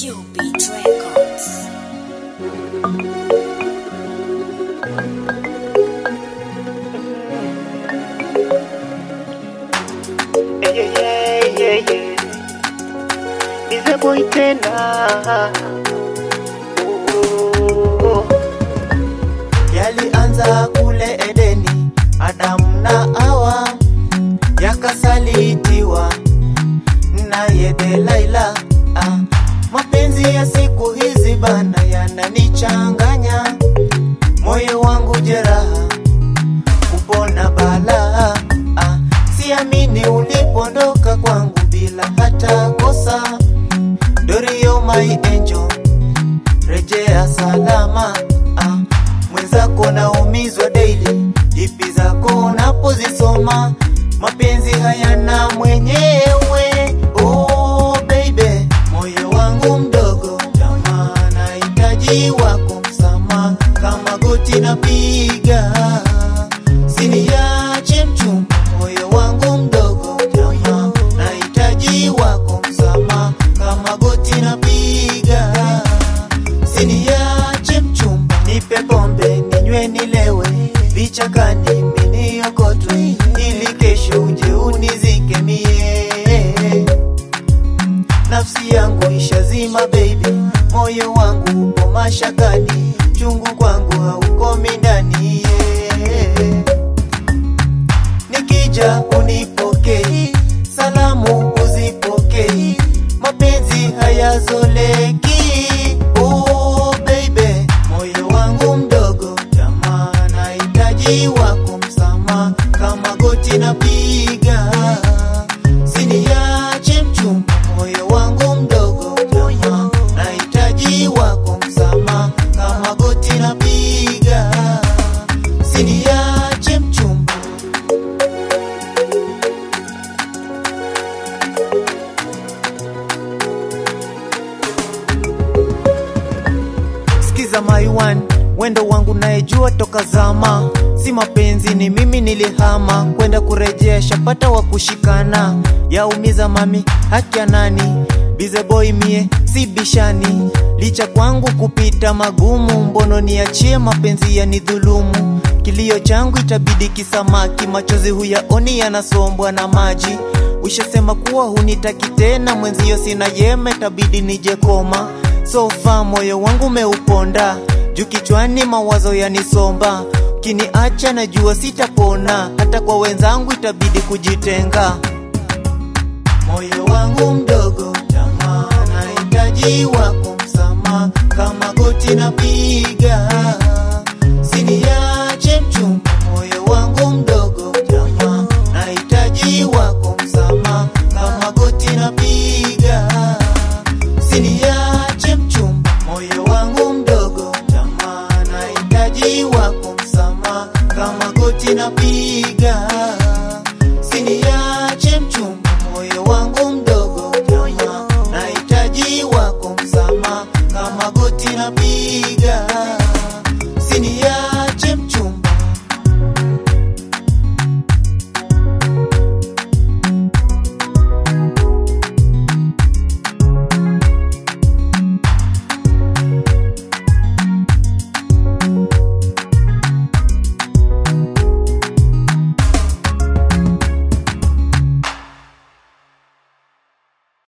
Cupid Records. Yeah, yeah, yeah, yeah. Bize boy tena Oh. Yalianza kule Edeni, Adamu na Hawa yakasalitiwa naye Delaila. Ah, mapenzi ya siku hizi bana yananichanganya, moyo wangu jeraha kupona balaa. Ah, siamini ulipondoka kwangu bila hata kosa. Dorio my angel, rejea salama. Ah, mwenzako naumizwa daily, ipi zako unapozisoma, mapenzi hayana mwenyewe. Oh baby, moyo wangu mdogo, jamaa nahitaji wako msamaha, kama goti napiga Siniache mchumba, moyo wangu mdogo, jamaa nahitaji wako msamaha, kama goti napiga. Siniache mchumba, nipe pombe ninywe nilewe, vichakani miniokotwe, ili kesho uje unizike mie. Nafsi yangu ishazima baby, moyo wangu upo mashakani, chungu kwangu haukomi ndani yeah. Nikija unipokei, salamu uzipokei, mapenzi hayazoleki. Oh baby, moyo wangu mdogo, jamaa nahitaji wako msamaha, kama goti napiga. Siniache mchumba, moyo wangu mdogo, jamaa nahitaji wako msamaha, kama goti napiga. Siniache mchumba. Sikiza my one, wendo wangu nayejua toka zama, si mapenzi ni mimi nilihama kwenda kurejesha, pata wa kushikana, yaumiza mami, haki ya nani? Bize boy mie si bishani, licha kwangu kupita magumu, mbono niachie mapenzi ya nidhulumu, kilio changu itabidi kisamaki, machozi huyaoni yanasombwa na maji Ushasema kuwa hunitaki tena, mwenzio sina yeme, tabidi nije koma. Sofa moyo wangu umeuponda, juu kichwani mawazo yanisomba. Kiniacha najua sitapona, hata kwa wenzangu itabidi kujitenga. Moyo wangu mdogo, jamaa nahitaji wako msamaha, kama goti napiga